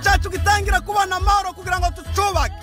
cyacu gitangira kubona amahoro kugira ngo tucubake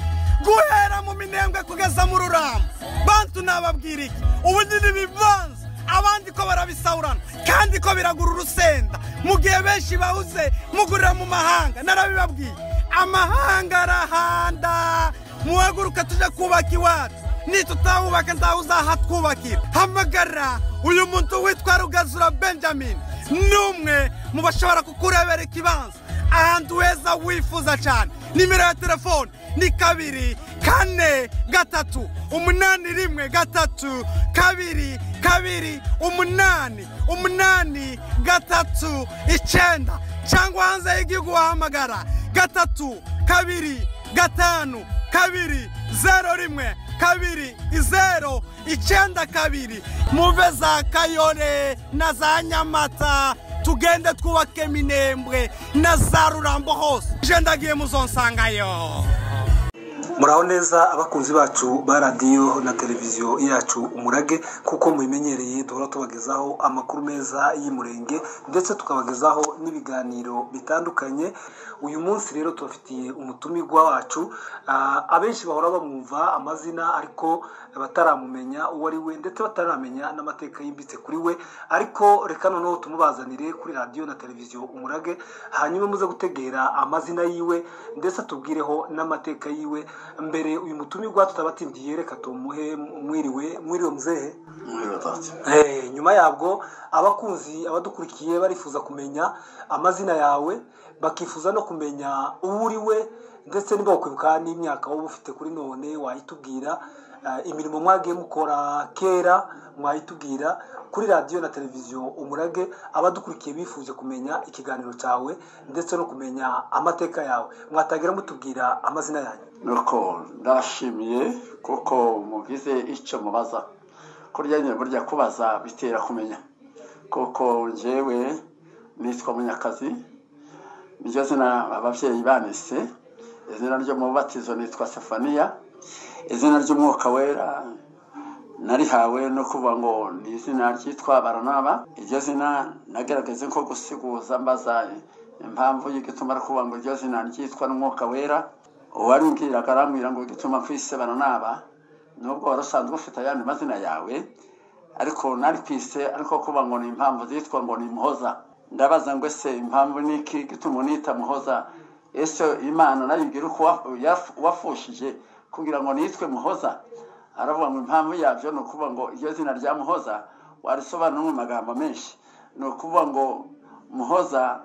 guhera mu minembwe kugeza mu ruramba bantu nababwira iki ubu nyine ibivanze abandi ko barabisahurana kandi ko biragura urusenda mu gihe benshi bahuze mugurira mu mahanga narabibabwiye amahanga arahanda muhaguruka tujya kubaka iwacu nitutahubaka ntahuzahatwubakira hamagara uyu muntu witwa rugazura benjamin ni umwe mu bashobora kukurebera ikibanza ahantu heza wifuza cyane nimero ya telefone ni kabiri kane gatatu umunani rimwe gatatu kabiri kabiri umunani umunani gatatu icyenda cyangwa hanze y'igihugu wahamagara gatatu kabiri gatanu kabiri zero rimwe kabiri zero icyenda kabiri muve za kayore na za nyamata tugende twubake minembwe na za rurambo hose ndagiye muzonsangayo muraho neza abakunzi bacu ba radiyo na televiziyo yacu umurage kuko mubimenyereye duhora tubagezaho amakuru meza y'umurenge ndetse tukabagezaho n'ibiganiro bitandukanye uyu munsi rero tubafitiye umutumirwa wacu abenshi bahora bamwumva amazina ariko bataramumenya uwo ari we ndetse bataramenya n'amateka yimbitse kuri we ariko reka noneho tumubazanire kuri radiyo na televiziyo umurage hanyuma muze gutegera amazina yiwe ndetse atubwireho n'amateka yiwe mbere uyu mutumirwa tutabatindiye reka tumuhe mwiriwe mwiriwe muzehe nyuma yabwo abakunzi abadukurikiye barifuza kumenya amazina yawe bakifuza no kumenya uwo uri we ndetse niba wakwibuka n'imyaka wowe ufite kuri none wayitubwira imirimo mwagiye mukora kera mwayitubwira kuri radiyo na televiziyo umurage abadukurikiye bifuje kumenya ikiganiro cyawe ndetse no kumenya amateka yawe mwatangira mutubwira amazina yanyu nuko ndashimiye kuko mugize icyo mubaza kurya nyine burya kubaza bitera kumenya kuko njyewe nitwa munyakazi niryo zina ababyeyi banise izina ryo mu batizo nitwa safaniya izina ry'umwuka wera narihawe no kuvuga ngo ni izina ryitwa baranaba iryo zina nagaragaze ko gusiguza mbaza impamvu y'igituma ari kuvuga ngo iryo zina ryitwa n'umwuka wera uwarumbwiraga arambwira ngo igituma ku isi baranaba nubwo wari usanzwe ufite ayandi mazina yawe ariko nari ku isi ariko kuvuga ngo ni impamvu zitwa ngo ni muhoza ndabaza ngo ese impamvu ni iki gituma unita muhoza ese imana nayo igira uko wafushije kugira ngo nitwe muhoza aravuga ngo impamvu yabyo ni ukuvuga ngo iryo zina rya muhoza warisobanura mu magambo menshi ni ukuvuga ngo muhoza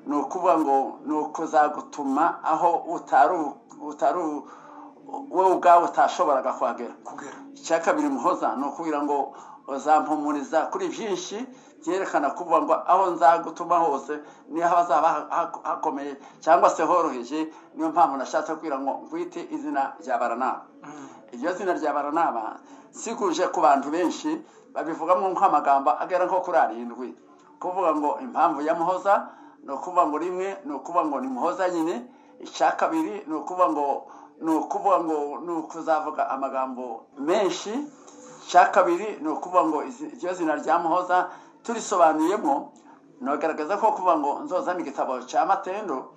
ni ukuvuga ngo ni ukuzagutuma aho utari wowe ubwawe utashoboraga kuhagera icya kabiri muhoza ni ukubwira ngo uzampumuriza kuri byinshi byerekana kuvuga ngo aho nzagutuma hose niho hazaba hakomeye cyangwa se horoheje niyo mpamvu nashatse kubwira ngo ngwite izina rya baranaba iryo zina rya baranaba sikuje ku bantu benshi babivugamo nk'amagambo agera nko kuri arindwi kuvuga ngo impamvu ya muhoza ni ukuvuga ngo rimwe ni ukuvuga ngo ni muhoza nyine icya kabiri ni ukuvuga ngo ni ukuvuga ngo ni ukuzavuga amagambo menshi icya kabiri ni ukuvuga ngo iryo zina rya muhoza turisobanuyemo ntagaragaza ko kuvuga ngo nzozane igitabo cya matendo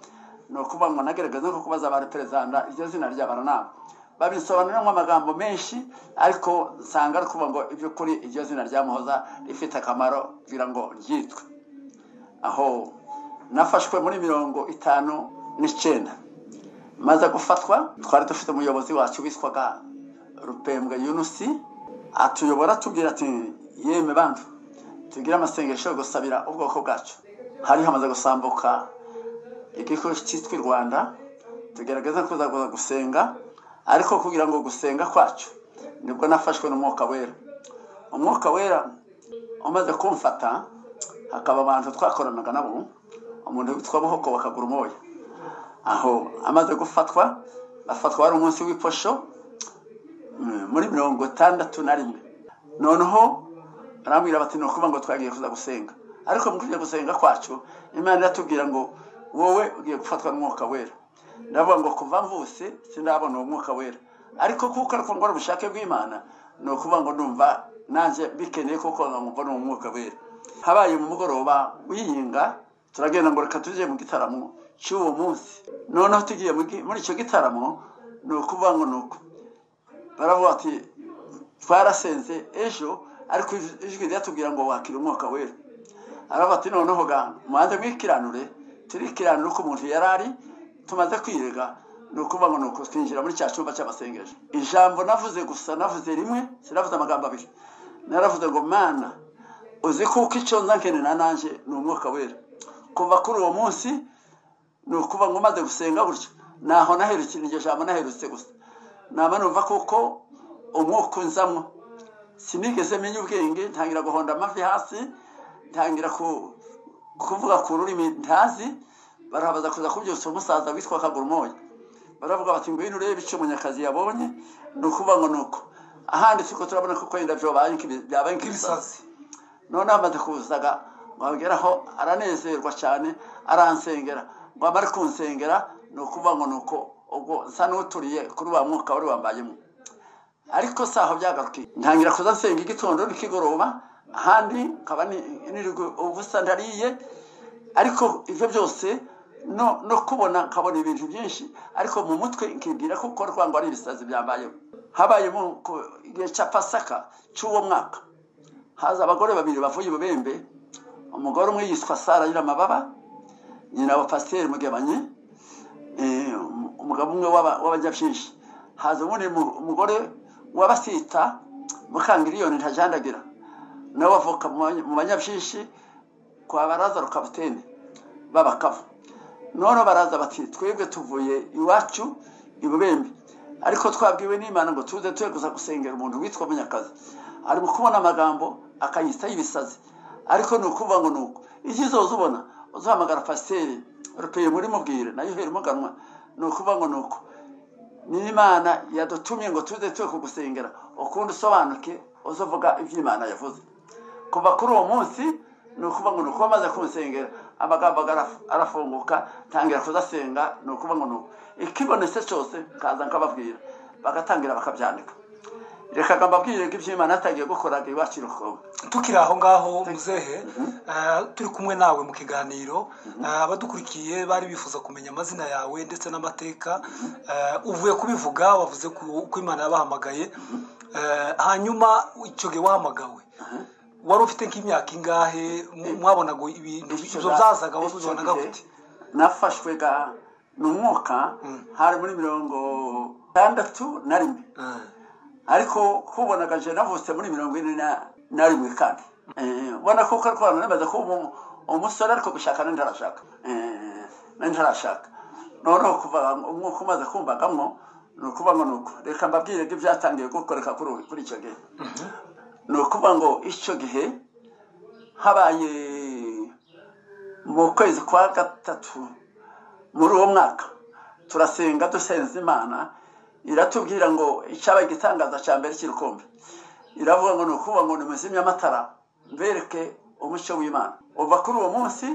ni ukuvuga ngo nagaragaza ko kubaza abantu perezida iryo zina rya baranaba babisobanuramo amagambo menshi ariko usanga ari ukuvuga ngo iby'ukuri iryo zina rya muhoza rifite akamaro kugira ngo ryitwe aho nafashwe muri mirongo itanu n'icyenda maze gufatwa twari dufite umuyobozi wacu witwaga rupembwe yunusi atuyobora atubwira ati yeme bantu tugire amasengesho yo gusabira ubwoko bwacu hari hamaze gusambuka igihugu cyitwa i rwanda tugerageza kuzaguza gusenga ariko kugira ngo gusenga kwacu nibwo nafashwe n'umwuka wera umwuka wera umaze kumfata hakaba abantu twakoranaga nabo umuntu witwa buhoko bakagura umoya aho amaze gufatwa afatwa wari umunsi w'iposho muri mirongo itandatu na rimwe noneho arambwira bati ni ukuvuga ngo twagiye kuza gusenga ariko mu kujya gusenga kwacu imana iratubwira ngo wowe ugiye gufatwa n'umwuka wera ndavuga ngo kuva mvuse sindabona uwo mwuka wera ariko kuko ariko ngo ubushake bw'imana ni ukuvuga ngo ndumva nanjye bikeneye kuko ngo ni umwuka wera habaye mu mugoroba uyinga turagenda ngo reka tujye mu gitaramo cy'uwo munsi noneho tugiye mu- muri icyo gitaramo ni ukuvuga ngo ni uku baravuga ati twarasenze ejo ariko ij- ijwi ryatubwira ngo wakira umwuka wera aravuga ati noneho ga mubanze mwikiranure turikiranure uko umuntu yari ari tumaze kwirega ni ukuvuga ngo ni uku twinjira muri cya cyumba cy'abasengesho ijambo navuze gusa navuze rimwe sinavuze amagambo abiri naravuze ngo mana uzi kuko icyo nza nkenera nanjye ni umwuka wera kuva kuri uwo munsi ni ukuba ngo umaze gusenga gutya ntaho naherutse iryo jambo naherutse gusa naba numva kuko umwuka unzamo sinigeze menya ubwenge ntangira guhonda amavi hasi ntangira ku- kuvuga ku rurimi ntazi barabaza kuza kubyutsa umusaza witwa kagurumoya baravuga bati ngwino urebe icyo munyakazi yabonye ni ukuvuga ngo ni uko ahanditse uko turabona ko kwenda byabaye nk'ibi- byabaye nk'ibisazi noneho amaze kuzaga wageraho aranezerwa cyane aransengera ngo amare kunsengera ni ukuvuga ngo ni uko ubwo nsa n'uturiye kuri wa mwuka wari wambayemo ariko si aho byagarukiye ntangira kuza nsenga igitondo n'ikigoroba ahandi nkaba ni- nirirwa ubusa ndariye ariko ibyo byose no no kubona nkabona ibintu byinshi ariko mu mutwe nkibwira ko uko rwango ari ibisazi byambayeho habayemo ku- igihe cya pasaka cy'uwo mwaka haza abagore babiri bavuye i bubembe umugore umwe yitwa sara nyiramababa nyina wa pasiteri mugabanye eh, um- umugabo umwe w'aba- w'abajyabyinshi haza ubundi mu- umugore w'abasita mukangiriyoni ntajandagira nawe bavuka mu banya- mu banyabyinshi kwa baraza rukabuteni b'abakavu noneho baraza bati twebwe tuvuye iwacu i bubembe ariko twabwiwe n'imana ngo tuze tuye gusa gusengera umuntu witwa munyakazi ari mu kubona amagambo akayitaho ibisazi ariko ni ukuvuga ngo ni uko icyo uzoza ubona uzahamagara pasiteri rupeye muri mubwire nayo uhere umuganwa ni ukuvuga ngo ni uko n'imana yadutumye ngo tuze tuye kugusengera ukundi usobanuke uzavuga ibyo imana yavuze kuva kuri uwo munsi ni ukuvuga ngo ni uko bamaze kunsengera amagambo agaraf- arafunguka ntangira kudasenga ni ukuvuga ngo ni uko ikibonetse cyose nkaza nkababwira bagatangira bakabyandika reka ngo mbabwire ko iby'imana atagiye gukoraga iwacu i rukobo tukiri aho ngaho muzehe eh, turi kumwe nawe mu kiganiro Eh, abadukurikiye bari bifuza kumenya amazina yawe ndetse n'amateka Eh, uvuye kubivuga wavuze ku- ko imana yabahamagaye Eh, hanyuma icyo gihe wahamagawe wari ufite nk'imyaka ingahe mu- mwabonaga ibintu ibyo byazaga Icyo wabibonaga gihe gute nafashwe ga n'umwuka hari muri mirongo itandatu na rimwe Eh, ariko kubonaga je navutse muri mirongo ine na- na rimwe kandi Eh, ubona ko kari kubana namaze kuba umu- umusore ariko gushaka nari ntarashaka Eh, nari ntarashaka noneho kuva umwuka umaze kumbagamo ni ukuvuga ngo ni uko reka mbabwire ko ibyatangiye gukoreka kuri ubu- kuri icyo gihe ni ukuvuga ngo icyo gihe habaye mu kwezi kwa gatatu muri uwo mwaka turasenga dusenza imana iratubwira ngo icyabaye igitangaza cya mbere cy'irukombe iravuga ngo ni ukuvuga ngo nimuzimye amatara mbereke umucyo w'imana uva kuri uwo munsi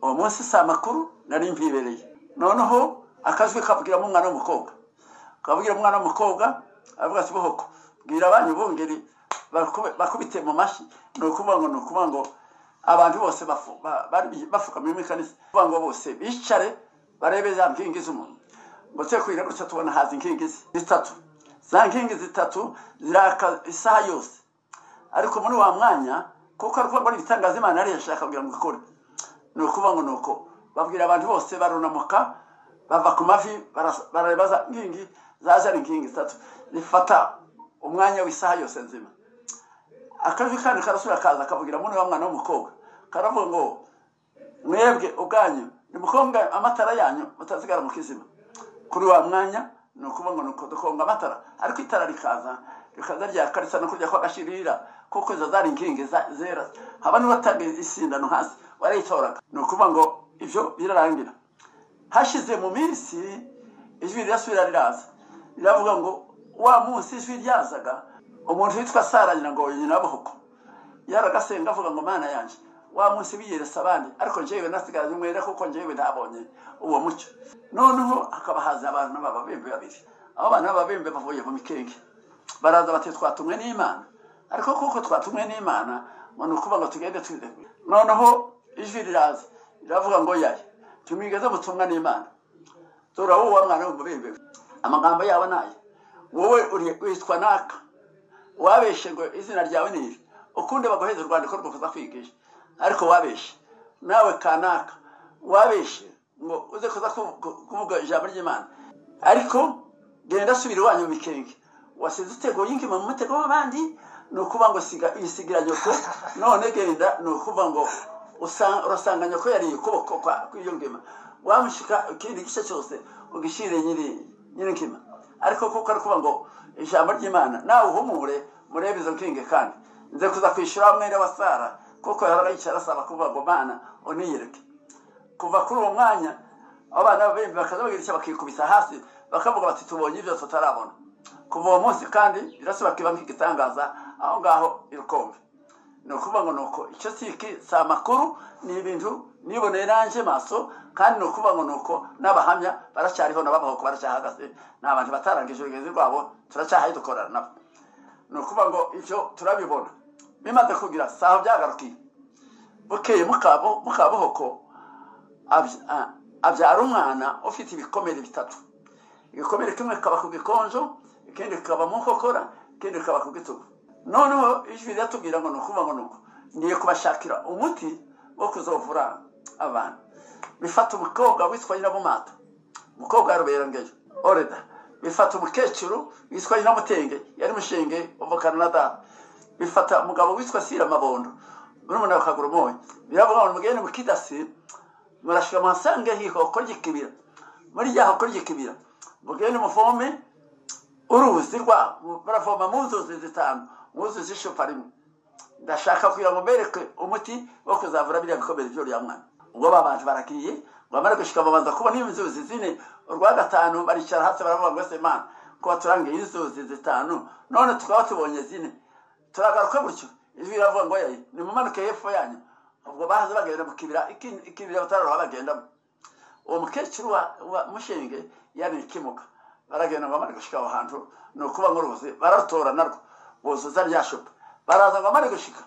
uwo munsi si amakuru nari mbibereye noneho akajwi kabwiramo umwana w'umukobwa kabwira umwana w'umukobwa aravuga ati bohoko bwira abanyu bungeri bakube- bakubite mu mashyi ni ukuvuga ngo ni ukuvuga ngo abantu bose bafu- ba- bari bapfukamye mu ikanisa kuvuga ngo bose bicare barebe za nkingi z'umuntu ngo twe kwira gutya tubona haza inkingi zi- zitatu za nkingi zitatu ziraka isaha yose ariko muri wa mwanya kuko ari ukuvuga ngo ni ibitangaza imana yari yashaka kugira ngo ikore ni ukuvuga ngo ni uko babwira abantu bose barunamuka bava ku mavi baras- barareba za nkingi zaje ari inkingi zitatu zifata umwanya w'isaha yose nzima akajwi kandi karasubira kaza kavugira muri wa mwana w'umukobwa karavuga ngo mwebwe ubwanyu nimukonga amatara yanyu mutazigara mu kizima kuri wa mwanya ni ukuvuga ngo ni uko dukonga amatara ariko itara rikaza rikaza ryaka risa no kurya kw'agashirira kuko izo zari inkingi za- zera haba n'uwatange isindano hasi warayitoraga ni ukuvuga ngo ibyo birarangira hashize mu minsi ijwi rirasubira riraza riravuga ngo wa munsi ijwi ryazaga umuntu witwa sara ngira ngo nyina w'abohoko yaragasenga avuga ngo mana yanjye wa munsi biyeresa abandi ariko njyewe nasigaye umwera kuko njyewe ntabonye uwo mucyo noneho hakaba haza abantu b'ababembe babiri abo bantu b'ababembe bavuye mu mikenge baraza bati twatumwe n'imana ariko kuko twatumwe n'imana ngo ni ukuvuga ngo tugende twiteguye noneho ijwi riraza riravuga ngo yaye tumwigeze butumwa n'imana tora wowe mwana w'umubembe amagambo yabo ni aya wowe uri- witwa naka wabeshe ngo izina ryawe ni iri ukundi baguheze urwandiko rwo kuza kwigisha ariko wabeshe nawe kanaka wabeshe ngo uze kuza ku- ku- kuvuga ijambo ry'imana ariko genda subira iwanyu mu mikenge wasize utego yingima mu mutego w'abandi ni ukuvuga ngo siga yisigira nyoko none genda ni ukuvuga ngo usa- urasanga nyoko yariye ukuboko kwa- kw'iyo ngima wamushyika ikindi gice cyose ugishyire nyiri nyiri ngima ariko kuko ari kuvuga ngo ijambo ry'imana nawe uhumure murebe izo nkingi kandi nze kuza kwishyura mwene wa sara kuko yahoraga yicara asaba kuvuga ngo mana uniyereke kuva kuri uwo mwanya abana b'ababembe bakaza bagira icyo bakikubisa hasi bakavuga bati tubonye ibyo tutarabona kuva uwo munsi kandi birasa bakiba nk'igitangaza aho ngaho irukombe ni ukuvuga ngo ni uko icyo si iki si amakuru ni ibintu niboneye nanjye maso kandi ni ukuvuga ngo ni uko n'abahamya baracyariho n'ababaho baracyahagaze ni abantu batarangije urugezi rwabo turacyahaye dukorana nabo ni ukuvuga ngo ibyo turabibona bimaze kugira saho byagarukiye bukeye mukabo mukabuhoko abya- a- abyara umwana ufite ibikomere bitatu igikomere kimwe kikaba ku gikonjo ikindi kikaba mu nkokora ikindi kikaba ku gitugu noneho ijwi riratubwira ngo ni ukuvuga ngo ni uko ngiye kubashakira umuti wo kuzovura abantu bifata umukobwa witwa nyirabumata umukobwa yaruberengeye oreda bifata umukecuru witwa nyiramutenge yari mushenge uvukana na data bifata umugabo witwa sira mabondo murumuna wa kagurumoya biravuga ngo mugende mukidasi murashika muhasange hihoko ry'ikibira muri rya hoko ry'ikibira mugende muvome uruzi rwabo muravoma mu nzuzi zitanu mu nzuzi z'icupa rimwe ndashaka kugira ngo mbereke umuti wo kuzavura biriya bikomere by'uriya mwana ubwo babanje baragiye bamara gushika babanza kubona inzuzi zine urwa gatanu baricara hasi baravuga ngo ese mana kuba turangiye inzuzi zitanu none tukaba tubonye zine turagaruka gutyo ijwi riravuga ngo yayi nimumanuke hepfo yanyu ubwo bahaze bagenda mu kibira iki- ikibira batararoha bagendamo uwo mukecuru wa, wa mushenge yari ikimuka baragenda ngo amare gushika aho hantu ni ukuba nk'uruzi bararutora narwo buzuza rya shupa baraza ngo amare gushika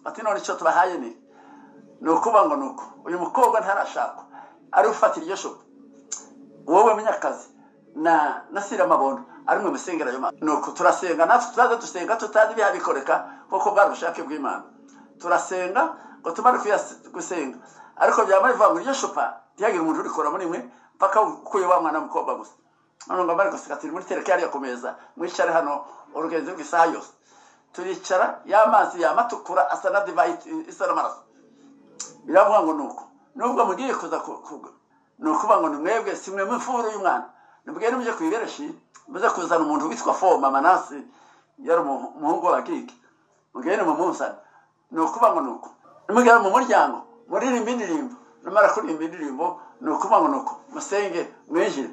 bati none icyo tubahaye ni iki?" ni ukuba ngo ni uko uyu mukobwa ntarashakwa ari ufatira iryo shupa wowe munyakazi na nasira mabondo ari mwe musengera ayo mazi nuko turasenga natwe turaza dusenga tutazi ibihabikoreka kuko bwari ubushake bw'imana turasenga ngo tumare kuyas- gusenga ariko byamara bivuga ngo iryo shupa ntihagire umuntu urikoramo nimwe mpaka ukuye wa mwana w'umukobwa gusa none ngo amare gusiga turi muri tereka yariya ku meza mwicare hano urugenzi rw'isaha yose turicara ya mazi yama atukura asa na divayi isa n'amaraso biravuga ngo nuko nubwo mugiye kuza ku- kuga ni ukuvuga ngo ni mwebwe si mwe mufuru y'umwana nibwere muje ku ibereshi muze kuzana umuntu witwa foma manasi yari umuhu- umuhungu w'abakike mugende mumuzane ni ukuvuga ngo nuko nimugera mu muryango muririmba indirimbo numara kuririmba indirimbo ni ukuvuga ngo nuko musenge mwinjire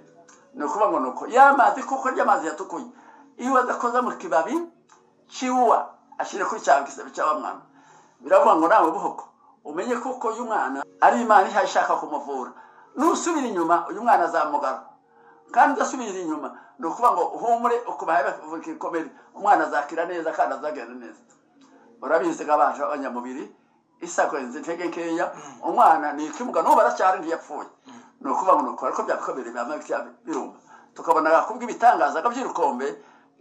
ni ukuvuga ngo nuko ya mazi kuko ry'amazi yatukuye iyo adakoza mu kibabi kiwuwa ashyire kuri cya gisebe cya wa mwana biravuga ngo nawe buhoko umenye kuko uyu mwana ari imana ihaye ishaka kumuvura nusubira inyuma uyu mwana azamugara kandi udasubira inyuma ni ukuvuga ngo uhumure ukubahaye bavuga ikomere umwana azakira neza kandi azagenda neza urabizi ko abantu b'abanyamubiri isakorenze intege nkeya umwana ni ikimuga n'ubu aracyari ntiyapfuye ni ukuvuga ngo ni uko ariko byakomere bihama bitya biruma tukabona kubwo ibitangaza ko by'urukombe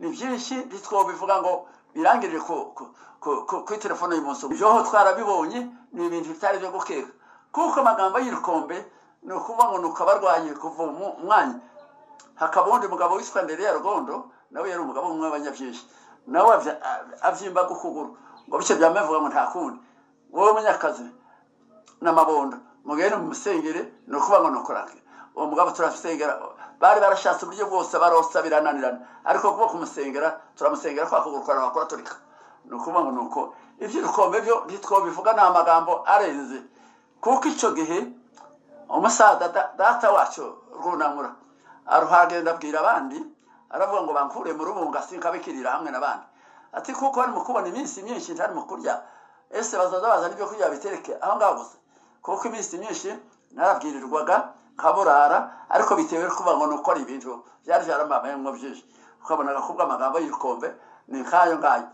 ni byinshi ntitwobivuga ngo birangirire ku- ku- ku- ku- kuri telefone y'umunsi umwe ibyoho twarabibonye ni ibintu bitari byo gukeka kuko amagambo y'irukombe ni ukuvuga ngo ni uko abarwaye kuva mu mwanya hakaba undi mugabo witwa mbere ya rugondo nawe yari umugabo umwe w'abanyabyishi nawe avya- a- avyimba kukuguru ngo bityo byamavuga ngo nta kundi wowe munyakazi n'amabondo mugende mu musengere ni ukuvuga ngo ni ukurangira uwo mugabo turasengera bari barashatse uburyo bwose barosa birananirana ariko kuba kumusengera turamusengera kwa kuguru kwa kuraturika ni ukuvuga ngo ni uko iby'ibikombe byo ntitwobivuga ni amagambo arenze kuko icyo gihe umusaza da- data wacyo runamura aruhagenda abwira abandi aravuga ngo bankure mu rubunga sinkabikirira hamwe n'abandi ati kuko bari mu kubona iminsi myinshi ntari mu kurya ese bazaza bazana ibyo kurya bitereke aho ngaho gusa kuko iminsi myinshi narabwirirwaga nkaburara ariko bitewe no kuvuga ngo ni uko ari ibintu byari byarambamayemo byinshi ukabonaga kubwo amagambo y'ibikombe ni nk'ayo ngayo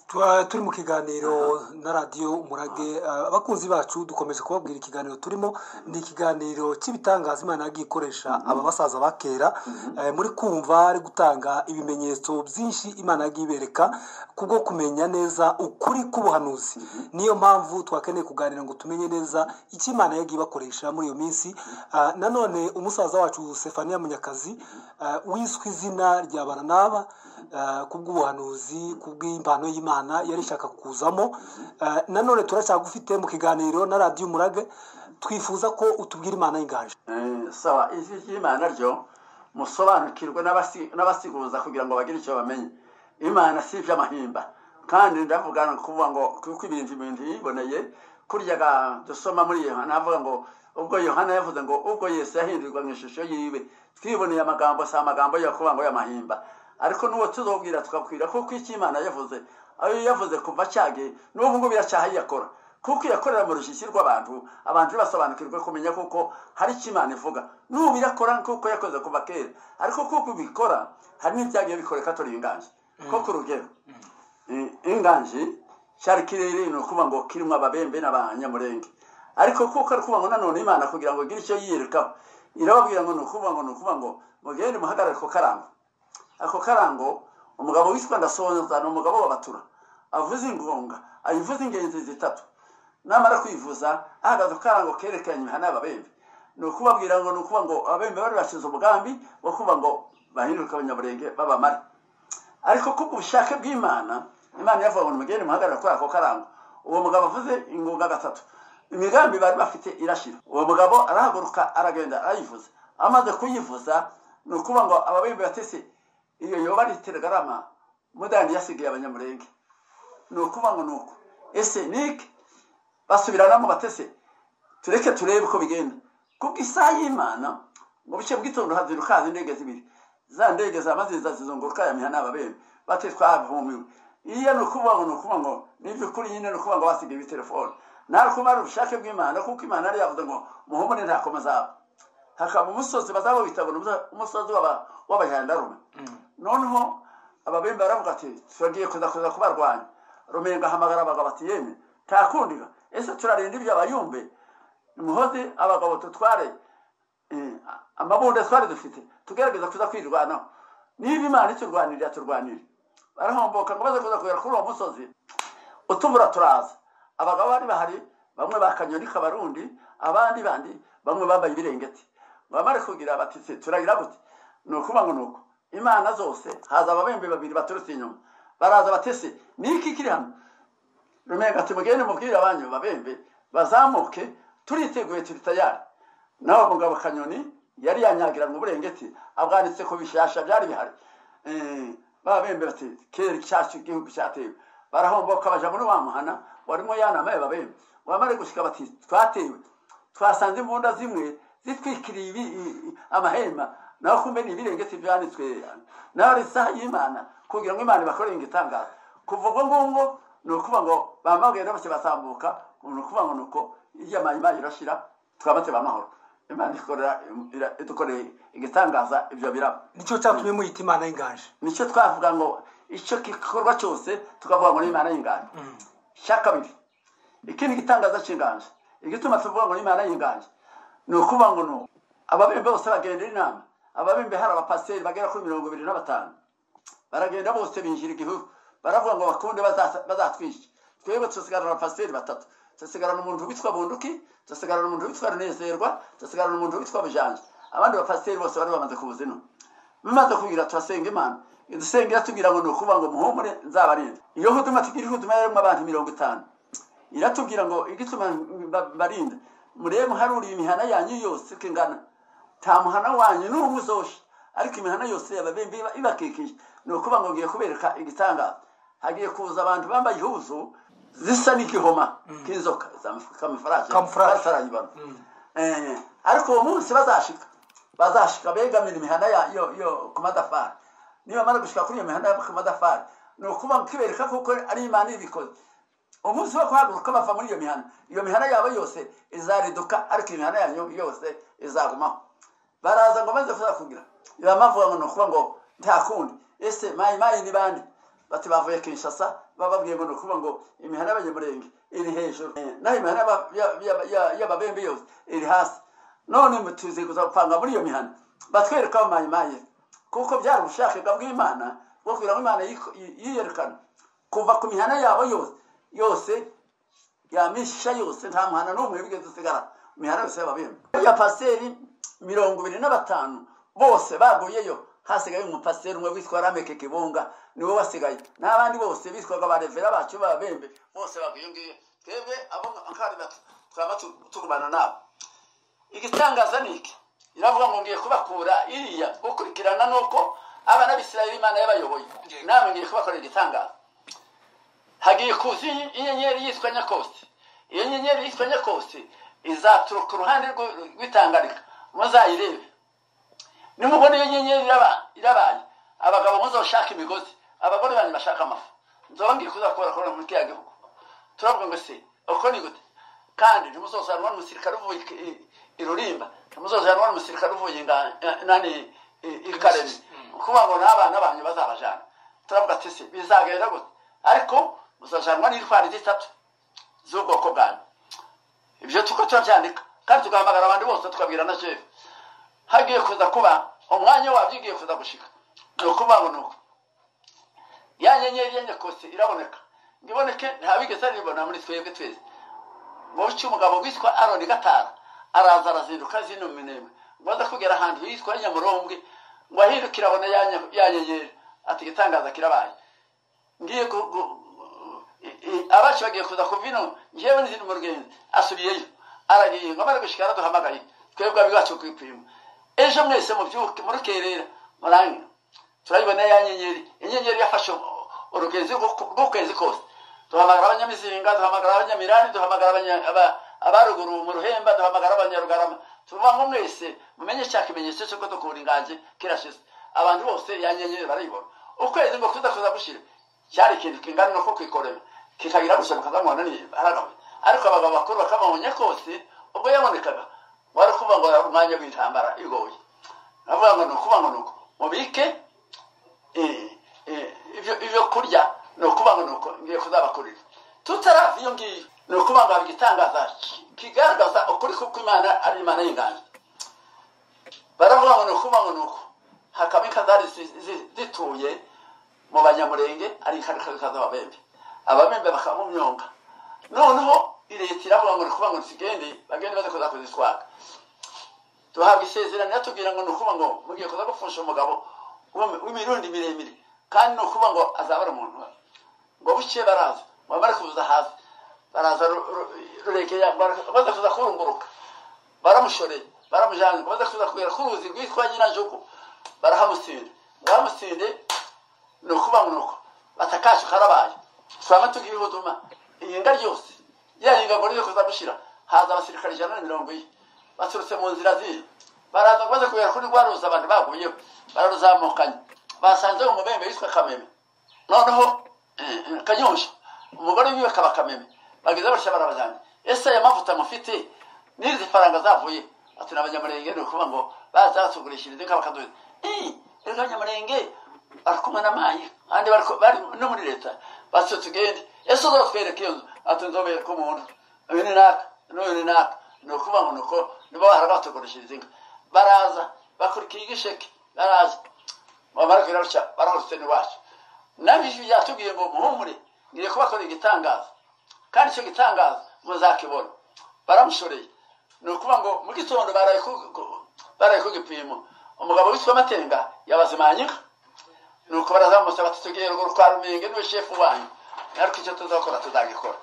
tuba turi mu kiganiro na radiyo umurage ah, abakunzi bacu dukomeje kubabwira ikiganiro turimo ni ikiganiro cy'ibitangaza imana yagiye ikoresha aba basaza ba kera Eh, muri kumva ari gutanga ibimenyetso byinshi imana yagiye ibereka kubwo kumenya neza ukuri k'ubuhanuzi niyo mpamvu twakeneye kuganira ngo tumenye neza icyo imana yagiye ibakoresha muri iyo minsi Ah, nanone umusaza wacu sefaniya munyakazi ah, wiswe izina rya baranaba ah, kubw'ubuhanuzi kubw'impano y'imana yari ishaka kuzamo Ah, nanone turacyagufite mu kiganiro na radiyo umurage twifuza ko utubwira imana y'inganji Eh, sawa ijwi ry'imana ryo musobanukirwe n'abasi- n'abasiguza kugira ngo bagire icyo bamenye imana si iby'amahimba kandi ndavuga ni ukuvuga ngo kuko ibintu ibintu yiboneye kurya ga- dusoma muri yohana navuga ngo ubwo yohana yavuze ngo ubwo yesu yahindurirwa mu ishusho yiwe twiboneye amagambo si amagambo yo kuvuga ngo y'amahimba ariko n'uwo tuzobwira tukakwira kuko icyo imana yavuze ayo yavuze kuva cyagiye n'ubu ngubu iracyaha yakora kuko iyakorera mu rushyishyi rw'abantu abantu basobanukirwe kumenya kuko hari icyo imana ivuga n'ubu irakora kuko yakoze kuva kera ariko kuko ubikora hari n'ibyagiye bikoreka turi inganji ko ku rugero eh, inganji cyari kirere ni ukuvuga ngo kirimo ababembe n'abanyamurenge ariko kuko ari ukuvuga ngo nanone imana kugira ngo igire icyo yiyirikaho irababwira ngo ni ukuvuga ngo ni ukuvuga ngo mugende muhagarare ku karangwa ako karango umugabo witwa ndasonza ni umugabo w'abatura avuza ingonga ayivuza ingenzi zitatu namara kwivuza ahagaze ku karango kerekanye imihana y'ababembe ni ukubabwira ngo ni ukuvuga ngo ababembe bari bashize umugambi wo kuvuga ngo bahinduke abanyamurenge b'abamare ariko kubw'ubushake bw'imana imana yavuga ngo nimugende muhagarara kuri ako karango uwo mugabo avuze ingunga gatatu imigambi bari bafite irashira uwo mugabo arahaguruka aragenda arayivuza amaze kuyivuza ni ukuvuga ngo ababembe batese iyo yoba ari telegarama mudani yasigaye abanyamurenge ni ukuvuga ngo ni uko ese niki basubiranamo batese tureke turebe uko bigenda kubwo isaha y'imana mu bice bw'itondo hazinduka haza indege zibiri za ndege zaba ziza zizunguruka ya mihana ababembe bate twahumiwe iyo ni ukuvuga ngo ni ukuvuga ngo ni iby'ukuri nyine ni ukuvuga ngo basigaye ibitelefone nawe kuba ari ubushake bw'imana kuko imana yari yavuze ngo muhumure nta komeza hakaba umusozi bazaba bitabona umuso- umusozi w'aba- w'abayandarume noneho ababembe baravuga ati turagiye kuza kuza kubarwanya rumenga ahamagara abagabo ati yemwe ntakundira ese turarinda ibyo abayumbe muhoze abagabo tutware eh, amabunda twari dufite tugerageza kuza kwirwanaho niba imana iturwanirira turwanire barahomboka ngo baze kuza kugera kuri uwo musozi utubura turaza abagabo bari bahari bamwe bakanyoni k'abarundi abandi bandi bamwe bambaye ibirengeti bamare kugira bati se turarira gute ni ukuvuga ngo ni uko imana zose haza ababembe babiri baturutse inyuma baraza batese ni iki kiri hano rumenga ati mugende mubwire abanyu babembe bazamuke turiteguye turi tayari nawe mugabo kanyoni yari yanyagira mu burengeti abwanitse ku bishasha byari bihari Eh, babembe bati kera icyasha igihugu cyatewe barahomboka baja muri wa muhana warimo yanamaye babembe wamare gushika bati twatewe twasanze imbunda zimwe zitwikiriye ibi- i- i- amahema naho kumbe ni ibirengeti byanditswe naho ari isaha y'imana kugira ngo imana ibakorere igitangaza kuva ubwo ngubwo ni ukuvuga ngo bamagenda bose basambuka ni ukuvuga ngo ni uko iyo imana irashira twabate bamahoro imana ikorera ira- idukoreye igitangaza ibyo biraba nicyo cyatumye muyita imana y'inganji nicyo twavuga ngo icyo gikorwa cyose tukavuga ngo ni imana y'inganje cya kabiri iki ni igitangaza cy'inganje igituma tuvuga ngo ni imana y'inganje ni ukuvuga ngo ni ababembe bose bagenda inama ababembe hari abapasiteri bagera kuri mirongo ibiri na batanu baragenda bose binjira igihugu baravuga ngo bakunde baza- bazatwica twebwe dusigarana abapasiteri batatu dusigarana umuntu witwa bunduki dusigarana umuntu witwa runezerwa dusigarana umuntu witwa bujanje abandi bapasiteri bose bari bamaze kubuza ino bimaze kugira turasenga imana idusengera tubwira ngo ni ukuvuga ngo muhumure nzabarinda iyo huduma tugira ihuduma yarimo abantu mirongo itanu iratubwira ngo igituma mba- mbarinda murebe muharuriye imihana yanyu yose uko ingana nta muhana wanyu n'umwe uzosha ariko imihana yose yababembe iba- ibakikije ni ukuvuga ngo ngiye kubereka igitangaza hagiye kuza abantu bambaye ihuzu zisa n'igihoma k'inzoka za kamufaraje Camouflage. batarayibona Eh, ariko uwo munsi bazashika bazashika begamira imihana ya- yo- yo ku matafari nibamara gushika kuri iyo mihanda yo ku matafari ni ukuvuga ngo ikibereka kuko ari imana ibikoze umunsi wo guhaguruka bava muri iyo mihanda iyo mihanda yabo yose izariduka ariko imihanda yanyu yose izagumaho baraza ngo maze kuza kugira ibamavuga ngo ni ukuvuga ngo nta kundi ese mayimayi ni bande bati bavuye kinshasa bababwiye ngo ni ukuvuga ngo imihanda y'abanyamurenge iri hejuru Eh, naho imihanda y'aba- ya- ya- ya- y'ababembe yose iri hasi none mu- tuzi kuza gupanga muri iyo mihanda batwereka amayimaye kuko byari ubushake bwa bw'imana bwo kugira ngo imana yiko- yi- yiyerekane kuva ku mihanda yabo yose yose yamisha yose nta muhana n'umwe wigeze usigara imihanda yose y'ababembe ya pasiteri mirongo ibiri na batanu bose baguyeyo hasigaye umupasiteri umwe witwa rameke kibunga niwe wasigaye n'abandi bose bitwaga barevera bacu b'ababembe bose baguye ngiyo twebwe abo nkari bato twaba tu- tugumana nabo igitangaza ni iki iravuga ngo ngiye kubakura iriya gukurikirana nuko abana b'isirayeli imana y'abayoboye namwe ngiye kubakorera igitangaza hagiye kuza inye- inyenyeri yitwa nyakosi iyo nyenyeri yitwa nyakosi izaturuka uruhande rw'u- rw'itangarika muzayirebe nimubona iyo nyenyeri iraba- irabaye abagabo muzoshaka imigozi abagore banyu bashaka amafu nzongeye kuza kubara kubona muri kiriya gihugu turavuga ngo se uko ni gute kandi ntimuzozaranwa n'umusirikare uvuye i- i- i rurimba ntimuzozaranwa n'umusirikare uvuye inga- eh, nani i- i karemi kuba ngo n'abana banyu bazabajana turavuga ati se bizagenda gute ariko muzajanwa n'intwari zitatu z'ubwoko bwanyu ibyo tuko turabyandika kandi tugahamagara abandi bose tukabwira na jewe hagiye kuza kuba umwanya wabyo ugiye kuza gushika ni ukuvuga ngo ni uku ya nyenyeri ya nyakose iraboneka ngo iboneke ntabigeze aribona muri twebwe twese ngo bityo umugabo witwa aroni gatara araza arazinduka zino minembwe ngo aze kugera ahantu hitwa nyamurombwe ngo ahindukire abone ya nya- ya nyenyeri ati igitangaza kirabaye ngiye gu- gu- i- i- abacu bagiye kuza kuva ino ngewe n'izindi mugenzi asubiyeyo aragiye ngo amare gushika araduhamagaye twebwe abibacu kwipima ejo mwese mubyuke murukerera murangira turayibona ya nyenyeri inyenyeri yafashe u- urugenzi rw'uku- rw'ukwezi kose duhamagara abanyamizinga duhamagara abanyamirani duhamagara abanya- aba- abaruguru mu ruhemba duhamagara abanyarugarama tuvuga ngo mwese mumenye cya kimenyetso cy'uko dukunda inganje kirashize abantu bose ya nyenyeri barayibona ukwezi ngo kuza kuza gushira cyari ikintu kingana no kwikorera kikagira gusa bukazamubona niba aragawe ariko abagabo bakuru bakamubonye kose ubwo yabonekaga wari kuvuga ngo ari umwanya w'intambara igoye avuga ngo ni ukuvuga ngo ni uko mubike eh, eh, ibyo ibyo kurya ni ukuvuga ngo nuko ngiye kuzabakurira tutarava iyo ngiyo ni ukuvuga ngo haba igitangaza kigaragaza ukuri kuko imana ari imana y'inganje baravuga ngo ni ukuvuga ngo nuko hakaba inka zari zi- zi- zituye mu banyamurenge ari inkarika z'ababembe ababembe bakamumyonga noneho leta iravuga ngo ni ukuvuga ngo zigende bagende baze kuza kuzitwara duhabwa isezerano yatubwira ngo ni ukuvuga ngo mugiye kuza gupfusha umugabo w'imi- w'imirundi miremire kandi ni ukuvuga ngo azabara umuntu we ngo buke baraza bamara kuza hasi baraza ru- ru- ruregeya bara- baza kuza kurunguruka baramushoreye baramujyana baza kuza kugera ku ruzi rwitwa nyirajugu barahamutsinde baramutsinde ni ukuvuga ngo ni uko batakacu karabaye turaba tukibihuduma iyi nga ryose ya ngo niyo kuza gushyira haza abasirikare ijana na mirongo ine baturutse mu nzira z'iyi baraza maze kubera kuri rwa ruzi abantu baguyeho bararuzamukanye basanzeho umubembe witwa kameme noneho eh, eh, kanyonsha umugore wiwe kaba kameme bageze batya barabajyanye ese aya mavuta mufite n'izi faranga zavuye ati ni abanyamurenge ni ukuvuga ngo baza batugurishiriza inka bakaduha reka abanyamurenge bari kumwe na mayi kandi bari ku- bari no muri leta batyo tugende ese uzatwereka iyo nzu ati nzobereka umuntu uyu ni naka n'uyu ni naka ni ukuvuga ngo ni uko nibo bahora batugurishiriza inka baraza bakurikiye igisheke baraza bamara kubirarusha barahurutse n'iwacu nabyo byatubwiye ngo muhumure ngiye kubakora igitangaza kandi icyo gitangaza muzakibona baramushoreye ni ukuvuga ngo mu gitondo baraye ku- ku- baraye ku gipimo umugabo witwa matenga yabazimanyika ni uko barazamutse batatugiye ruguru kwa ruminge niwe shefu wanyu ariko icyo tuzakora tuzagikora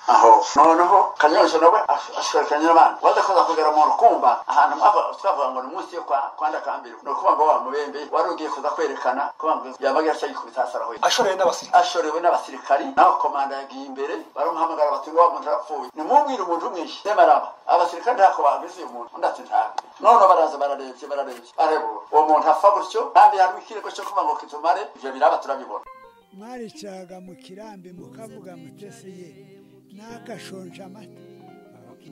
aho noneho kanyonje nawe ashobora kanyamana waza kuza kugera mu rukumba ahantu mwava- twavuga ngo ni munsi yo kwa kwa ndakambirwa ni ukuvuga ngo wa mubembe wari ugiye kuza kwerekana kuvuga ngo yabagira cyo gikubita hasi arahwera ashorewe n'abasirikare ashorewe n'abasirikari naho komanda yagiye imbere baramuhamagara bati ngo wa muntu arapfuye nimubwire umuntu umwishe nemaraba abasirikari ntako babizi uyu muntu undi ati ntabwo noneho baraza bararebye bararebye barebura uwo muntu apfa gutyo kandi harimo ikirego cyo kuvuga ngo kitumare ibyo biraba turabibona mwaricaga mu kirambi mukavuga mutese ye nakashonje amata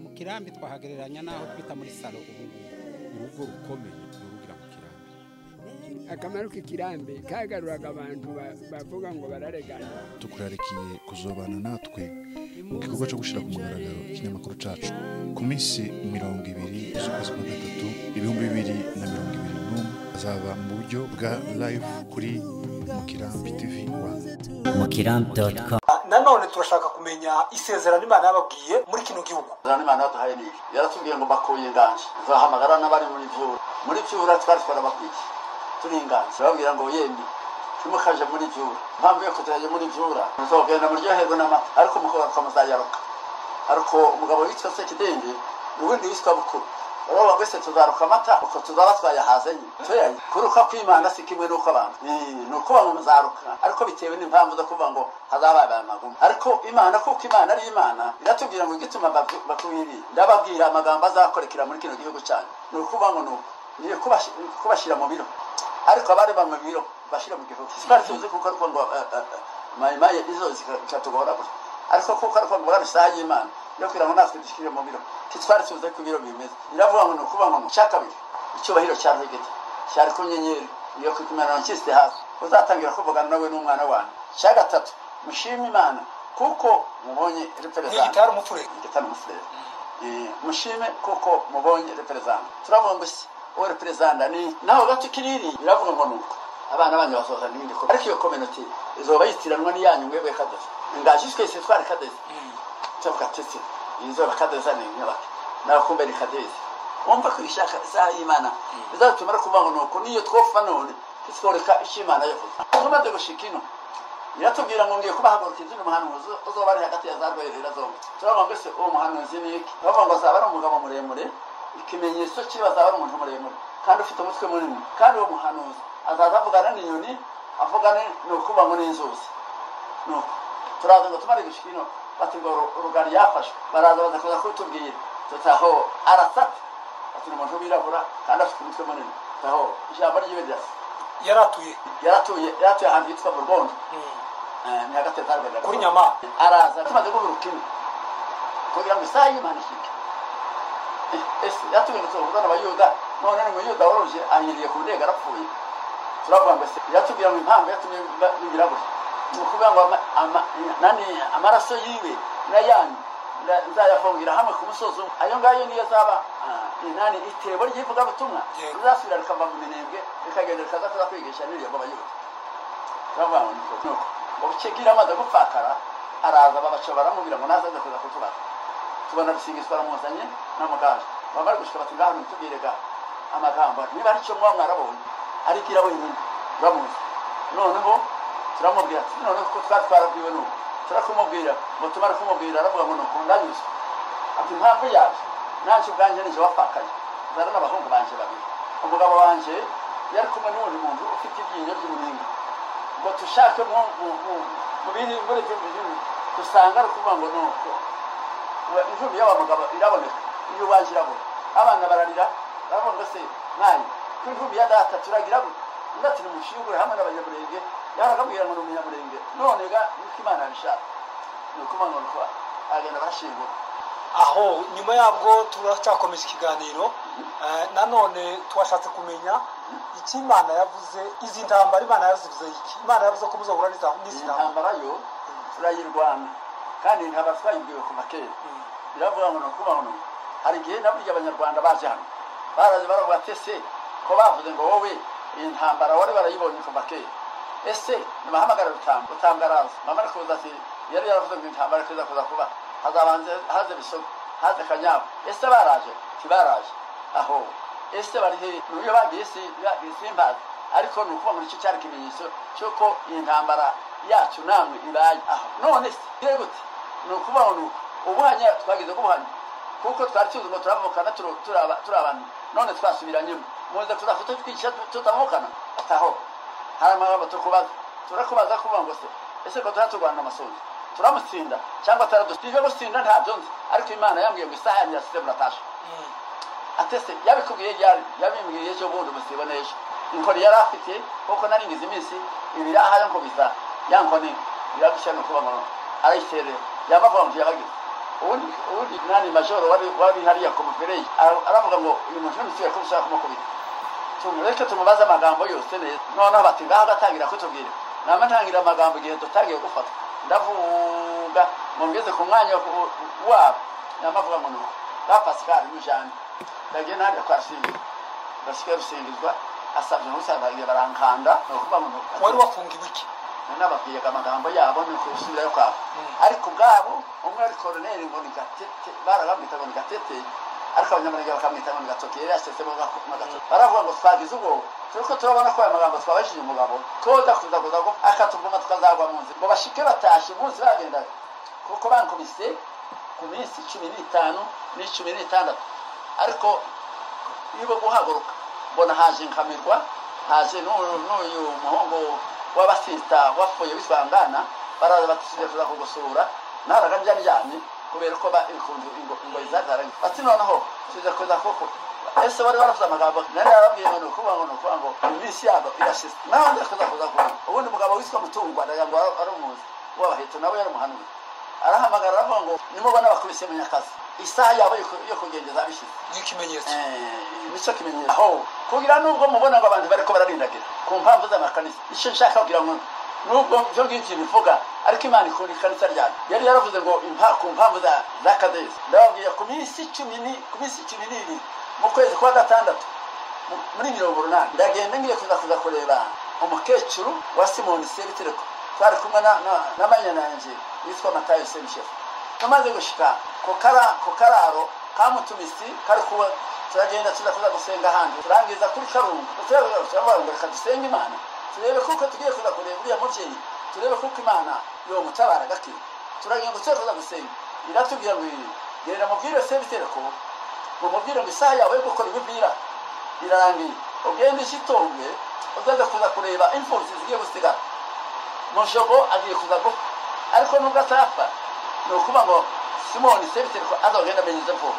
mu kirambi twahagereranya n'aho twita muri salo ubu ngubu urugo rukomeye ni urugira mu kirambi akamaro k'ikirambi kagaruraga abantu ba- bavuga ngo bararegana tukurarikiye kuzobana natwe mu gikorwa cyo gushyira ku mugaragaro ikinyamakuru cyacu ku minsi mirongo ibiri z'ukwezi kwa gatatu ibihumbi bibiri na mirongo ibiri n'umwe azaba mu buryo bwa live kuri mukirambi tv rwanda mukirambi doti komu Ah, nanone turashaka kumenya isezerano imana yababwiye muri kino gihugu Zana imana yaduhaye ni iki yaratubwiye ngo bakuye inganje tuzahamagara n'abari muri byura muri byura twari twarabakwiye turi inganje bababwira ngo yembi timukaje muri byura impamvu yo kutajya muri byura muzogenda muryoherwe n'amata ariko mukubaka muzayaroka ariko umugabo witwa sekidenge ubundi witwa bukuru urabona wese tuzaruka amata uko tuzaba twayahaze nyine tuyaye kuruka kw'imana si kimwe n'uko abantu Ni- ni ukuba ngo muzaruka ariko bitewe n'impamvu zo kuvuga ngo hazaba aya magumu ariko imana kuko imana ari imana iratubwira ngo igituma babwi- bakuye ibi ndababwira amagambo azakorekera muri kino gihugu cyane ni ukuvuga ngo ni uku ni ukubashi- ni ukubashyira mu biro ariko abari bamwe mu biro bashyira mu gihugu twari tuzi kuko ariko ngo eh, eh, eh, mayimaye izo zika- zikatugora gusa ariko kuko ari kwambura isaha y'imana yo kugira ngo natwe dushyire mu biro ntitwari tuze ko ibiro bimeze biravuga ngo ni ukuvuga ngo cya kabiri icyubahiro cya rwegeti cyari ku nyenyeri iyo ku kimenyano cyisite hasi uzatangira kuvugana nawe n'umwana wanyu cya gatatu mushime imana kuko mubonye reperezanta Ntigitara umufurere. ntigitara umufurere Eh, mushime kuko mubonye reperezanta turavuga ngo si uwo reperezanta ni naho gato kiriri biravuga ngo ni uko abana banyu basoza n'ibindi bikorwa ariko iyo kominoti izoba yitiranwa n'iyanyu mwebwe kadezi ingaji twese twari kadezi tuvuga tuti izoba kadeza ni inyubako nawe kumbe ni kadezi wumva ko ishaka isaha y'imana bizatumara kuvuga ngo ni uku niyo twofa none titworeka icyo imana yavuze tumaze gushika ino iratubwira ngo ngiye kubahagurukira izindi muhanuzi uzoba ari hagati ya za rwerera zombi turavuga ngo ese uwo muhanuzi ni iki bavuga ngo azaba ari umugabo muremure ikimenyetso kiba azaba ari umuntu muremure kandi ufite umutwe munini kandi uwo muhanuzi azaza avugana n'inyoni avugana ni ukuvuga ngo n'inzuzi nuko turaza ngo tumare gushika ino bati ngo ru- rugari yafashwe baraza baza kuza kutubwira tutaho arasata ati ni umuntu wirabura kandi afite umutwe munini tutaho ijambo ryiwe rirasa yaratuye yaratuye yaratuye ahantu hitwa mu rwondo ni hagati ya za Rwegera. Kuri Nyamata. araza tumaze guhuruka ino kugira ngo isaha y'imana ishike Eh, ese yatubwira ngo tuvugana abayuda none ni umuyuda woroje ahiriye ku ndege arapfuye turavuga ngo se yatubwira ngo impamvu yatumye ba- bigira gutya ni ukuvuga ngo ama- ama- nani amaraso yiwe n'ayanyu nda- nzayavungira hamwe ku musozi umwe ayo ngayo niyo azaba ah, nani itebo ry'ivugabutumwa Yego. rizasubira rikava mu minembwe rikagenda rikaza kuza kwigisha n'iryo b'abayuda turavuga ngo niko nuko ubukigira amaze gupfakara araza babaca baramubwira ngo naze aze kuza kutubaza tubona rusingizwa aramuzanye n'amuganga baba bari gushika bati ngaho ntitubwire ga amagambo niba ari cyo muba mwarabonye arigira wenyine uramuzi noneho turamubwira ati noneho kuko twari twarabwiwe nuko turakumubwira ngo tumare kumubwira aravuga ngo nuko ndanyuzwe ati impamvu yaje nanjye ubwanjye nije wapfakaye zana n'abahungu banje babiri umugabo wanjye yari kumwe n'undi muntu ufite iryinyo ry'umuringa ngo dushake mu mu- mu- mu bindi muri ibyo bintu dusanga ari ukuvuga ngo nuko injumbi y'aba mugabo iraboneka iyo uwaje irabona abana bararira baravuga ngo se mwanyu ko injumbi ya data turagira gute undi ati nimushingure hamwe n'abanyamurenge yarakabwira ngo ni umunyamurenge none ga niko imana yabishaka ni ukuvuga ngo nuko agenda barashingura aho nyuma yabwo turacyakomeza ikiganiro Eh, nanone twashatse kumenya icyo imana yavuze izi ntambara imana yazivuze iki imana yavuze ko muzahura n'iza- iyi n'izi ntambara ntambara yo turayirwana kandi ntaba twayibwiwe kuva kera biravuga ngo ni ukuvuga ngo ni- hari igihe na burya abanyarwanda baje hano baraje baravuga ati ese ko bavuze ngo wowe iyi ntambara wari barayibonye kuva kera ese nibahamagara rutamba rutambaraza mama ari kuza ati yari yaravuze ngo iyi ntambara tuza kuza kuba hazabanze haze bisogo haze kanyabu ese baraje ntibaraje aho ese bari hehe niyo bagiye si bagiye simbazi ariko ni ukuvuga ngo nicyo cyari ikimenyetso cy'uko iyi ntambara yacu namwe ibaye aho none se bire gute ni ukuvuga ngo ni uku ubuhanya twagize kubuhanya kuko twari tuzi ngo turavukana turu- turaba- turabana none twasubiranyemo muze tuza kututwica tutavukana ataho hari amagambo tukubaza turakubaza kuvuga ngo se ese ko turaturwana amasunzu turamutsinda cyangwa turadusiga gusinda ntabyo nzi ariko imana yambwiye ngo isaha yanjye yasize muratasha atese yabikubwiye ryari yabimbwiye ejo bundi musibona ejo inkoni yari afite kuko nari ngize iminsi ibiri ahari ngo bisa ya nkoni iragushya ni ukuba ngo arayiterera yamavuga ngo yabagize ubundi ubundi nani majoro wari wari hariya ku mufereyi ara- aravuga ngo uyu muntu ntimusigaye ko ushaka kumukubita tumureke tumubaze amagambo yose neza noneho bati ngaho agatangira kutubwira nama ntangira amagambo igihe tutagiye gufatwa ndavuga mumugeze ku mwanya wo- wabo namavuga ngo nuko ba pascal n'ijambo ndagiye nanjye kwasingirwa ndashike rusingizwa asabye n'usaza igihe barankanda ni ukuvuga ngo nuko wari wafungiwe iki nababwiraga amagambo yabo ni ukubisubirayo kwabo ariko ubwabo umwe ari koroneri ngo ni gatete barabamwita ngo ni gatete ariko abanyamurenge bakamwita ngo ni gatoke yari yasesemo gatoke baravuga ngo twagize ubwoba turiko turabona ko aya magambo twabajije umugabo tuza kuza kuza ngo akatuvuma tukazagwa mu nzira ngo bashike batashe munsi bagendaga kuko bankubise ku minsi cumi n'itanu n'icumi n'itandatu ariko niba guhaguruka mbona haje nkamirwa haje n'u- n'uyu muhungu w'abasita wapfuye bisangana baraza batusize kuza kugusura naraga ndyamyamye kubera ko ba- inkunzi- ingo- ingoyi zagaranye bati noneho tuze kuza kuko ese bari baravuze amagambo nari narababwiye ngo ni ukuvuga ngo ni ukuvuga ngo iminsi yabo irashize nawe ndaza kuza kuza kuza ubundi umugabo witwa mutungwa ndagira ngo ari- ari umuzi w'abaheto nawe yari umuhanuzi arahamagara aravuga ngo nimubona bakubise munyakazi isaha yabo yo ku- yo kugendeza bishize n'ikimenyetso nicyo kimenyetso aho kugira nubwo mubona ngo abantu bariko bararindagira ku mpamvu z'amakanisa icyo nshaka kugira ngo nubwo byo ngibyo bivuga ariko imana ikunda ikanisa ryayo yari yaravuze ngo impa- ku mpamvu za- za kadesi ndababwira ku minsi cumi ni- ku minsi cumi n'ibiri mu kwezi kwa gatandatu mu- muri mirongo urunani ndagenda ngiye kuza kuza kureba umukecuru wa simoni sebitereko twari kumwe na- na- na manyana yanjye yitwa matayo semishefu tumaze gushika ku kara- ku kararo ka mutumisi kari kuba turagenda tuza kuza gusenga ahandi turangiza kuri karungu Turavuga- turavuga ngo reka dusenge imana turebe kuko tugiye kuza kureba uriya mubyeyi turebe kuko imana yomutabara gake turagenda tuza kuza gusenga iratubwira ngo iri genda mubwire sebitereko mumubwire ngo isaha yawe yo gukora ibibwira irarangiye ugende ishitonge uzaza kuza kureba imfubyi zigiye gusigara mushogo agiye kuza gupfa ariko nubwo atapfa ni ukuvuga ngo simoni sebitereko azagenda amenyeze vuba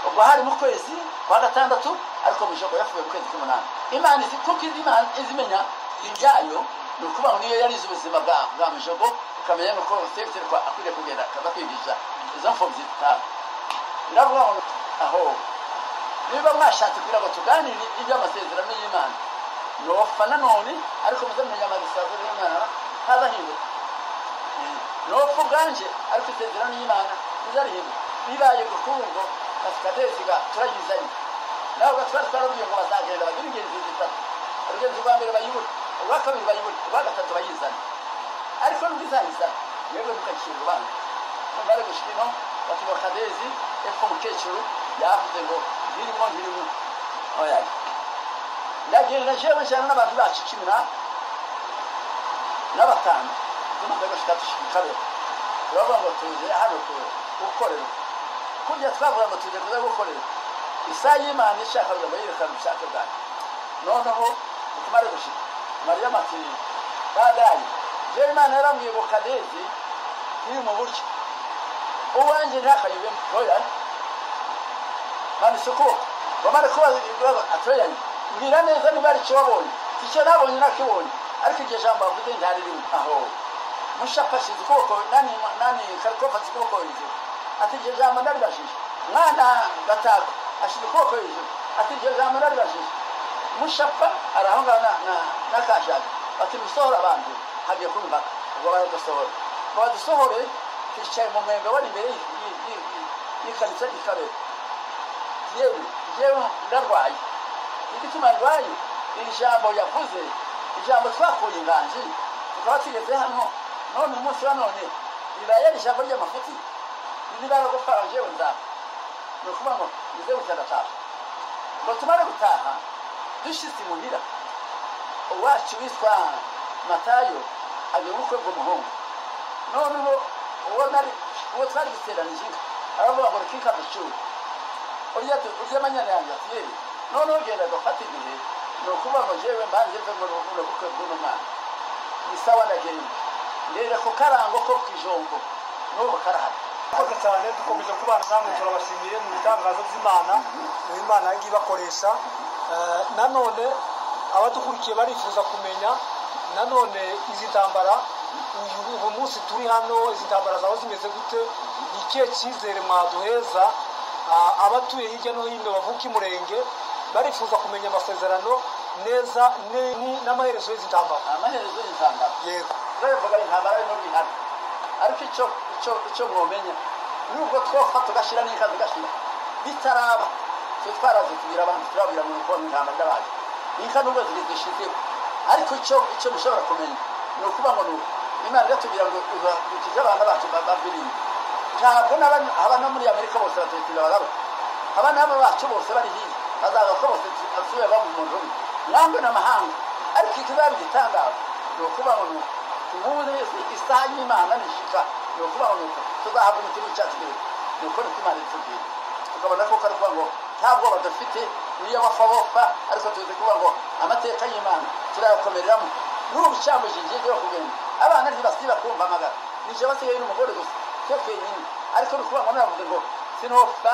ubwo hari mu kwezi kwa gatandatu ariko mushogo yapfuye mu kwezi k'umunani imana izi kuko izi imana izimenya ibyayo ni ukuvuga ngo niyo yarize ubuzima bwa bwa mushogo ikamenya nuko sebitereko akwiriye kugenda akaza kwigisha izo mfubyi zitapfa ndavuga ngo aho niba mwashatse kugira ngo tuganire iby'amasezerano y'imana nopfa nanone ariko muzamenya amasezerano y'imana ntazahinduka nopfa ubwanje ariko isezerano y'imana ntizarihinduka bibaye gukungo kasikadesiga turayizanye nawe gatwari twarabwiye ngo bazagenda bagire ingenzi zitatu urugenzi rwa mbere bayibure urwa kabiri bayibure urwa gatatu bayizane ariko n'ubwizahiza yewe ntukakira urubanza numva ari gushika ino batuba kadezi epfo umukecuru yavuze ngo birimo birimo oya ndagenda jewe njyana n'abantu bacu cumi na n'abatanu tumaze gushika dushika rero turavuga ngo tuje hano ku- gukorera kurya twavuga ngo tuje kuza gukorera isaha y'imana ishaka kugira ngo yerekane ubushake bwayo noneho utumare gushika mariya matiri badayi jewe imana yarambwiye ngo kadezi iri mu buryo uwanjye ntakayibemo oya banditse ukuboko bamara kubaza ibibazo aturanye mbwira neza niba ari icyo wabonye icyo nabonye nakibonye ariko iryo jambo bavuze ntihari rimwe aho mushapashije ukuboko nani nani karikofasi ukuboko hejuru ati iryo jambo ndaribajije mwana gatako ashyize ukuboko hejuru ati iryo jambo ndaribajije mushapa arahonga na na nakashaka bati musohora abantu hagiye kuba impaka ubwo baradusohora ngo badusohore twicaye mu mwembe wari imbere y'i- y'i- y'i- y'i- y'ikanisa y'ikabera yewe yewe ndarwaye igituma ndwaye iri jambo yavuze ijambo twakuye inganji tukaba tugeze hano none umunsi wa none ribaye ari ijambo ry'amafuti nibara gupfara jewe nzapfa ni ukuvuga ngo nize gutandataha ngo tumare gutaha dushyize imuhira uwacu witwa matayo agiye ubukwe bw'umuhungu noneho uwo nari uwo twari guteranije inka aravuga ngo reka inka ducure urya tu- urya amanyana yanjye ati yewe noneho ugenda agafata igihe ni ukuvuga ngo jewe mbanze mve muri buno bukwe bw'uno mwana ni sawa ndagenda ndera ku karango ko ku ijombo n'ubu karahari murakoze cyane dukomeje kubana namwe turabashimiye mu bitangaza by'imana mu imana yagiye ibakoresha Eh, nanone abadukurikiye barifuza kumenya nanone izi ntambara uyu uyu munsi turi hano izi ntambara zaba zimeze gute ni ikihe cyizere mwaduheza Ah, abatuye hirya no hino bavuka imurenge barifuza kumenya amasezerano neza ni- ni- n'amaherezo y'izi ntambara amaherezo y'intambara yego turabivuga intambara ari n'ubwihane ariko icyo icyo icyo mwomenya nubwo twopfa tugashyira n'inka tugashyira bitaraba twe twaraze kugira abantu turabwira mu rukundo intambara ndabaye inka nubwo ziri zishizeho ariko icyo icyo mushobora kumenya ni ukuba ngo ni uku imana iratubwira ngo ukize abana bacu ba- babirinde ntabwo n'aba- aba no muri amerika bose batayikunda barabona abana babo bacu bose bari hirya bazaza ko bose basubiye baba mu muntu umwe ntabwo n'amahanga ariko ikizaba igitangaza ni ukuba ngo ni uku ubundi wese isaha y'imana nishika ni ukuba ngo ni uku tuzahabwa umutima w'icyatsi kibisi ni uko niko imana itubwira tukabona ko ari ukuvuga ngo nta bwoba dufite niyo bapfa bopfa ariko tuzi kuvuga ngo amateka y'imana turayakomereramo n'ubu cyambuje ingingo yo kugenda abana ntibasiba kumva amagara nije basigaye n'umugore gusa twe twenyine ariko ni ukuvuga ngo naravuze ngo sinopfa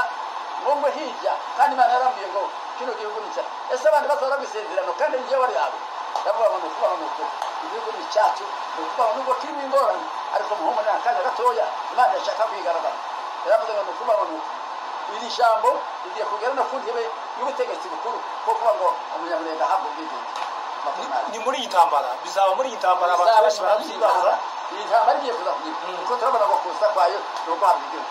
ngo ngwe hirya kandi imana yarambwiye ngo kino gihugu ni cyacu ese abandi bazora gusezerano kandi n'iyo bari abo ndavuga ngo ni ukuvuga ngo ni uku igihugu ni icyacu ni ukuvuga ngo nubwo kirimo ingorane ariko muhungu ni akanya gatoya imana yashaka kwigaragaza yaravuze ngo ni ukuvuga ngo ni uku iri jambo rigiye kugera no ku ntebe y'ubutegetsi bukuru kuko kuvuga ngo umunyamurenga ahabwa ubwigenge ni muri iyi ntambara bizaba muri iyi ntambara abantu benshi barabyibaza iyi ntambara igiye kuza kugira kuko turabona ngo kuza kwayo ni uguhabwa igihugu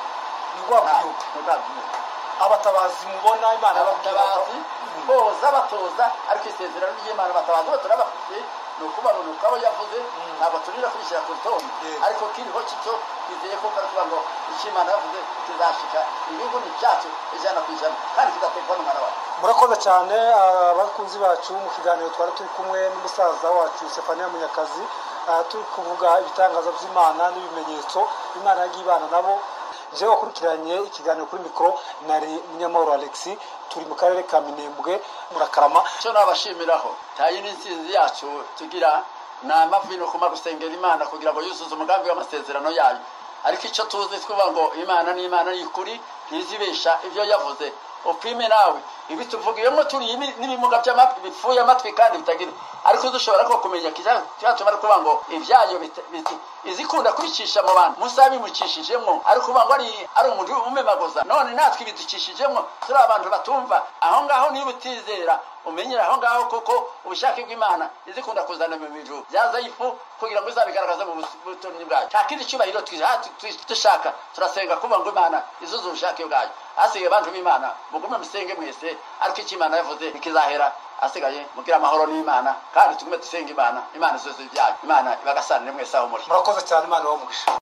ni rwaba Nta- igihugu ni uguhabwa igihugu abatabazi mubona imana yababwira ko- abatabazi boza batoza ariko isezerano ry'imana abatabazi bo turabafite ni ukubarunuka abo yavuze ntabwo turira kubishyira ku rutonde Yego. ariko kiriho kityo bizeye ko kuvuga ngo icyo imana yavuze kizashika igihugu ni icyacu ijana ku ijana kandi kizatekwa n'umwana wawe murakoze cyane ah, abakunzi bacu mu kiganiro twari turi kumwe n'umusaza wacu sefaniya munyakazi ah, turi kuvuga ibitangaza by'imana n'ibimenyetso imana yagiye ibana nabo njyewe wakurikiranye ikiganiro kuri mikoro nari munyamahoro alexi turi mu karere ka minembwe murakarama icyo nabashimiraho tayi n'intsinzi yacu tugira ni amavino kuma gusengera imana kugira ngo yuzuze umugambi w'amasezerano yayo ariko icyo tuzi twuvuga ngo imana ni imana ni ukuri ntizibesha ibyo yavuze upime nawe ibituvugiyemo turi ibi- n'ibimuga by'ama- bipfuye amatwi kandi bitagira ariko dushobora ko kumenya cyatuma ari ukuvuga ngo ibyayo bita- biti- izikunda kwicisha mu bantu musa bimukishijemo ariko uvuga ngo ari ari umuntu umemaguza none natwe ibidukishijemo turi abantu batumva aho ngaho niba utizera umenyera aho ngaho kuko ubushake bw'imana izikunda kuzana mu bijuru byaza ifu kugira ngo izabigaragaze mu bus- butumwa bwayo nta kindi cyubahiro twiha- tu- tu- dushaka turasenga kuvuga ngo imana izuze ubushake bwayo hasigaye bantu b'imana mugume musenge mwese ariko icyo imana yavuze ntikizahera hasigaye mubwire amahoro n'imana kandi tugume dusenga imana imana izuze ibyayo imana ibagasanire mwese aho muri murakoze cyane imana ibahe umugisha